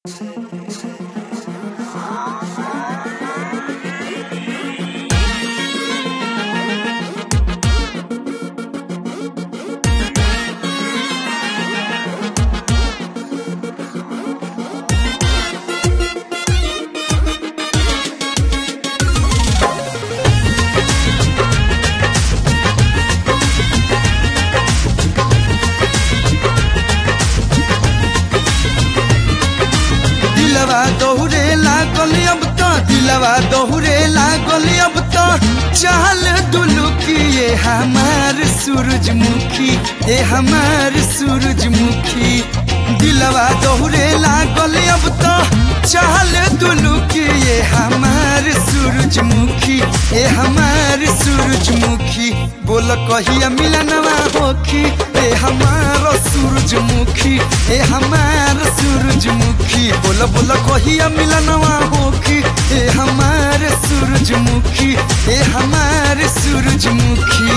दिलवा दोहरे लागल अब तो दिलवा दोहरे लागल अब तो चाल दुलुकी ये हमार सूरजमुखी ये हमार सूरजमुखी दिलवा दोहरे लागल अब तो चाल दुलुकी ये हमार सूरजमुखी ये हमार सूरजमुखी बोल कहिया मिलनवा होखी ए हमार सूरजमुखी ए हमार सूरजमुखी बोल बोल कहिया मिलनवा होखी ए हमार सूरजमुखी ए हमार सूरजमुखी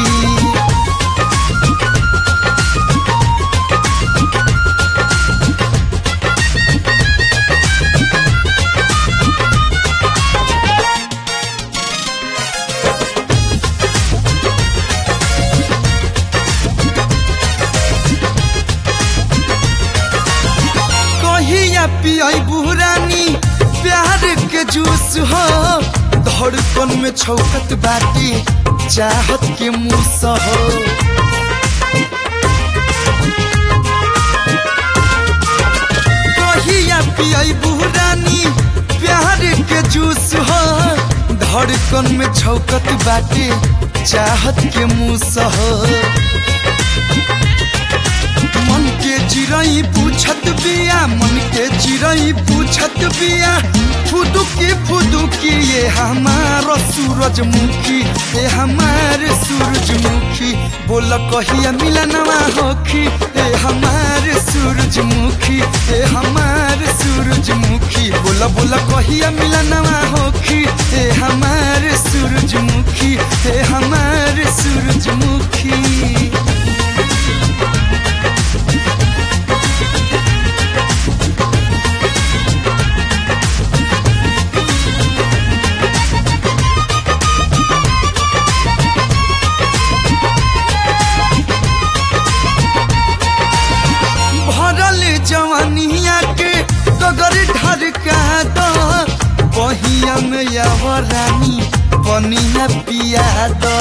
कहिया पियाई बुरानी प्यार के जूस हो धड़कन में छौकत बाटी चाहत के मूस हो कहिया पियाई बुरानी प्यार के जूस हो धड़कन में छौकत बाटी चाहत के मूस हो मन के चिड़ई पूछत बिया मन के चिड़ई पूछत बिया फुदुकी फुदुकी ये हमार सूरजमुखी ये हमार सूरजमुखी बोल कहिया मिलनवा होखी ए हमार सूरजमुखी ए हमार सूरजमुखी बोल बोल कहिया मिलनवा होखी ए हमार सूरजमुखी ए हमार सूरजमुखी भरल जवानिया के गगर ढरका दो बहिया में रानी बनिया पिया दो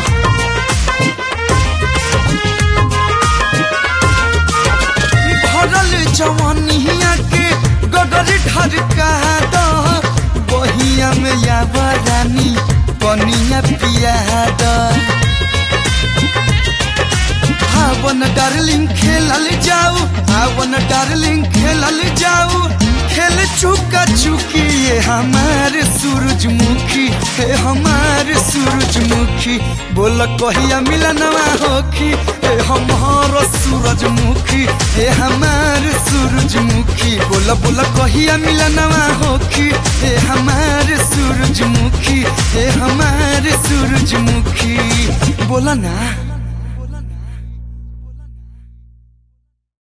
भरल जवानिया के गगर ढरका दो बहिया में रानी बनिया पिया दो आवन डार्लिंग खेलल जाऊ आवन डार्लिंग खेलल जाऊ खेल चुका चुकी ये हमार सूरजमुखी हे हमार सूरजमुखी बोल कहिया मिलनवा होखी हे हमार सूरजमुखी हे हमार सूरजमुखी बोल बोल कहिया मिलनवा होखी हे हमार सूरजमुखी हे हमार सूरजमुखी बोला ना